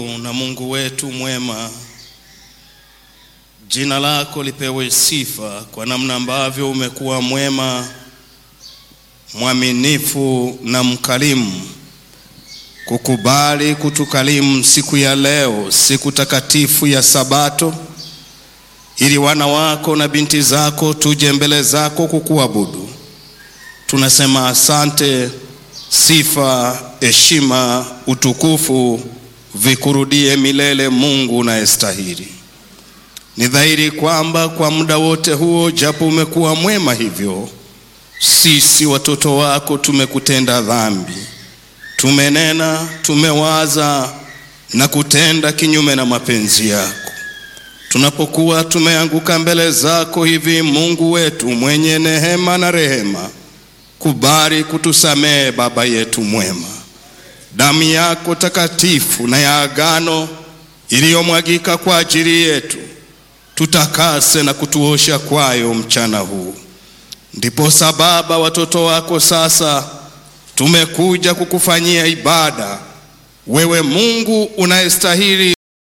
na Mungu wetu mwema, jina lako lipewe sifa kwa namna ambavyo umekuwa mwema, mwaminifu na mkarimu, kukubali kutukalimu siku ya leo, siku takatifu ya Sabato, ili wana wako na binti zako tuje mbele zako kukuabudu. Tunasema asante. Sifa, heshima, utukufu vikurudie milele, Mungu unayestahili. Ni dhahiri kwamba kwa muda wote huo, japo umekuwa mwema hivyo, sisi watoto wako tumekutenda dhambi, tumenena, tumewaza na kutenda kinyume na mapenzi yako. Tunapokuwa tumeanguka mbele zako hivi, Mungu wetu mwenye neema na rehema, kubali kutusamehe, Baba yetu mwema. Damu yako takatifu na ya agano iliyomwagika kwa ajili yetu tutakase na kutuosha kwayo mchana huu. Ndipo sababa watoto wako sasa tumekuja kukufanyia ibada, wewe Mungu unayestahili